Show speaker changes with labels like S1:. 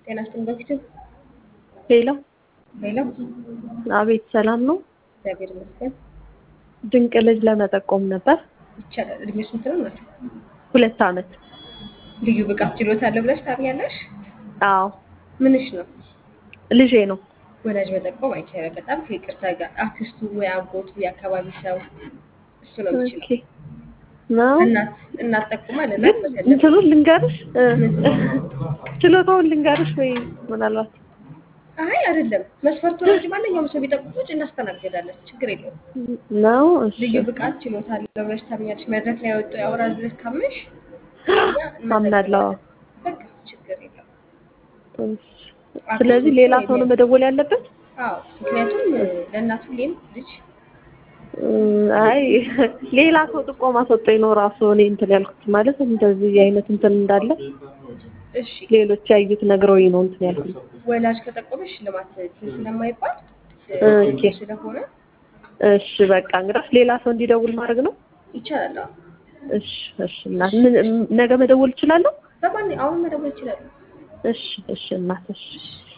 S1: ጤና ይስጥልኝ በፊት
S2: ሄሎ
S1: ሄሎ
S2: አቤት ሰላም ነው
S1: እግዚአብሔር ይመስገን
S2: ድንቅ ልጅ ለመጠቆም ነበር
S1: ይቻላል እድሜ ስንት ነው እናት
S2: ሁለት አመት
S1: ልዩ ብቃት ችሎታ አለው ብለሽ ታምኛለሽ
S2: አዎ
S1: ምንሽ ነው
S2: ልጄ ነው
S1: ወላጅ መጠቆም አይቻልም በጣም ከይቅርታ ጋር አክስቱ ወይ አጎቱ የአካባቢ ሰው እሱ ነው የሚችለው
S2: ኦኬ ነው
S1: እናት እናት ጠቁማ
S2: ግን
S1: ለእናት መሰለፍ
S2: እንትኑን ልንገርሽ እ፣ ችሎታውን ልንገርሽ ወይ ምናልባት
S1: አይ አይደለም መስፈርቱ ነው እንጂ ማንኛውም ሰው ቢጠቁሙች እናስተናግዳለን ችግር የለውም
S2: ነው እሺ
S1: ልዩ ብቃት ችሎታ አለው ብለሽ ታምኛለሽ መድረክ ላይ ወጥቶ ያወራል ብለሽ ካመንሽ እኛ
S2: አምናለሁ
S1: እንመዘግባለን። በቃ ችግር የለውም
S2: እሺ። ስለዚህ ሌላ ሰው ነው መደወል ያለበት
S1: አዎ ምክንያቱም ለእናቱ ሁሌም ልጅ
S2: እ፣ አይ ሌላ ሰው ጥቆማ ሰጠኝ ነው ራሱ እኔ እንትን ያልኩት ማለት እንደዚህ አይነት እንትን እንዳለ
S1: እሺ
S2: ሌሎች ያዩት ነግረውኝ ነው እንትን ያልኩት
S1: ወላጅ ከጠቆመሽ ሽልማት እንትን ስለማይባል
S2: ኦኬ።
S1: ስለሆነ
S2: እሺ በቃ እንግዲህ ሌላ ሰው እንዲደውል ማድረግ ነው
S1: ይቻላል አዎ።
S2: እሺ እሺ እናት ምን ነገ መደወል እችላለሁ
S1: በማን አሁን መደወል ይችላሉ
S2: እሺ እሺ እናት እሺ